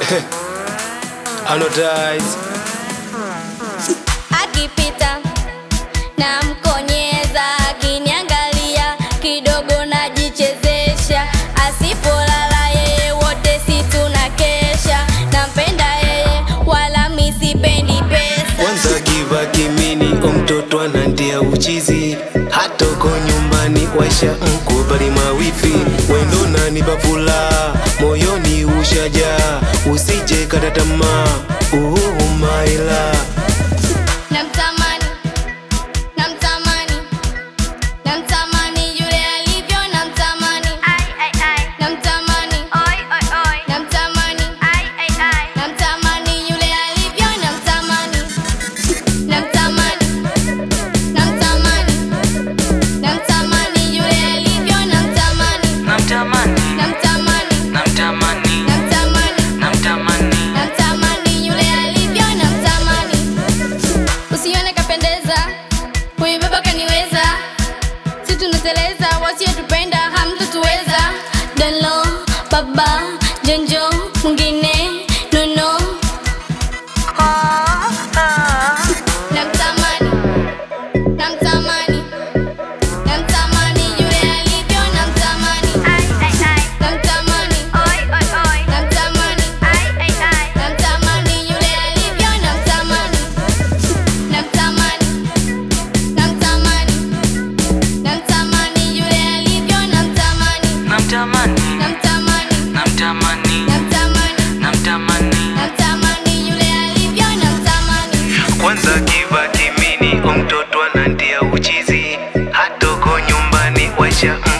Anodize. akipita na mkonyeza, akiniangalia kidogo najichezesha, asipolala yeye wote si tunakesha, nampenda yeye wala mi sipendi pesa. Kwanza kiva kimini omtoto anandia uchizi hata uko nyumbani waisha mkubali mawifi wendo nani bavula moyoni ushaja usije kata tamaa uhumaila Namtamani, namtamani, namtamani yule alivyo, namtamani, namtamani, namtamani, namtamani yule alivyo, namtamani, namtamani, namtamani, namtamani yule alivyo, namtamani, Namtamani, namtamani, namtamani, namtamani, namtamani. namtamani yule alivyo, namtamani. Usione kapendeza, huyu baba kaniweza, si tunateleza, wasiotupenda hamtatuweza. Dalo baba jonjo mwingine nono, namtamani, namtamani, namtamani yule alivyo, namtamani, namtamani, namtamani, namtamani yule alivyo, namtamani, namtamani, namtamani, namtamani yule alivyo, namtamani, Namtamani, namtamani, namtamani, namtamani, namtamani. namtamani yule alivyo, namtamani. kwanza kiva kimini omtoto anandia uchizi hata uko nyumbani waisha